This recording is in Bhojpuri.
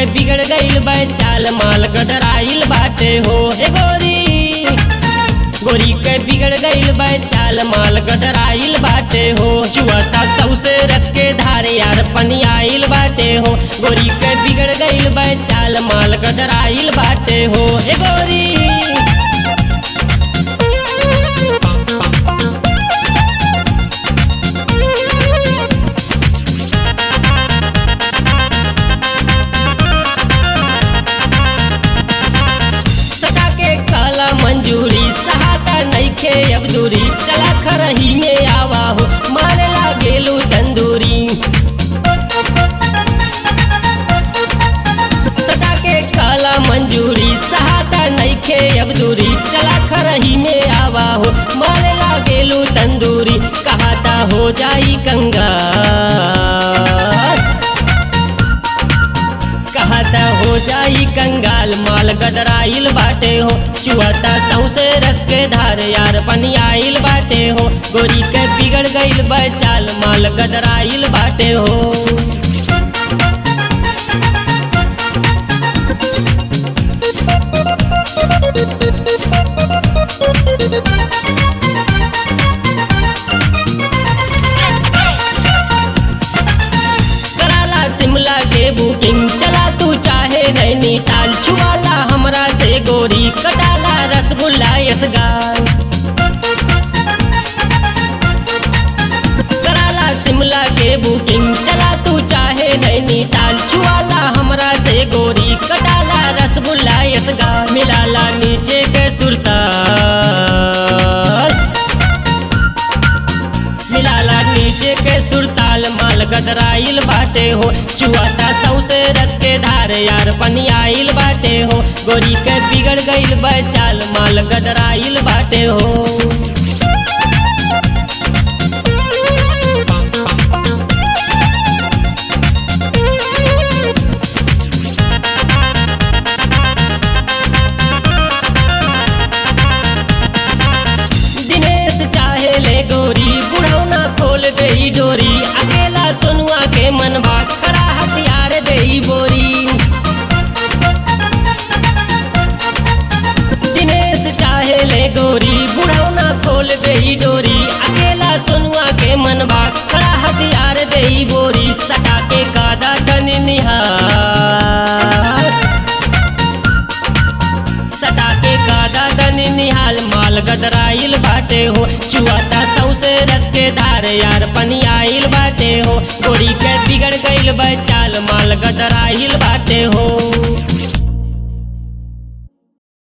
बिगड़ गईल बा चाल माल गडराइल बाटे हो ए गोरी गोरी के बिगड़ गईल बा चाल माल गडराइल बाटे हो चुआता सौसे रस के धारे यार पनियाइल बाटे हो गोरी के बिगड़ गईल बा चाल माल गडराइल बाटे हो ए गोरी सटा के काला मंजूरी सहाता नइखे अब दूरी चला खरही में आवा हो मारे लागेलू तंदूरी सटा के काला मंजूरी सहाता नइखे अब दूरी चला खरही में आवा हो मारे लागेलू तंदूरी कहाता हो जाई कंगाल कहता हो जाई कंगाल माल गदराइल बाटे हो चुआता सौसे रस के धार यार पनियाइल बाटे हो गोरी के बिगड़ गईल बचाल माल गदराइल बाटे हो कराला शिमला के बुकिंग चला तू चाहे नैनीताल छुआला हमरा से गोरी कटाला रसगुल्ला यसगाल कराला शिमला के बुकिंग चला तू चाहे नैनीताल छुआला हमरा से गोरी कटाला रसगुल्ला यसगाल मिलाला नीचे के सुरताल मिलाला नीचे के सुरताल माल गदराइल बाटे हो चुआता सौसे रस के धार यार पनियाइल बाटे हो गोरी के बिगड़ गईल बचाल माल गदराइल बाटे हो दिनेश चाहे ले गोरी बुढ़ौना खोल गई डोरी अकेला सोनुआ के मनवा खड़ा हथियार दे बोरी दिनेश चाहे ले गोरी बुढ़ौना खोल गई डोरी अकेला सोनुआ के मनवा खड़ा हथियार दे बोरी सटा के कादा तन निहार सटा के गादा दन निहाल माल गदराइल बाटे हो चुआता सौसे रस के धार यार पनियाइल बाटे हो गोरी के बिगड़ गईल बचाल माल गदराइल बा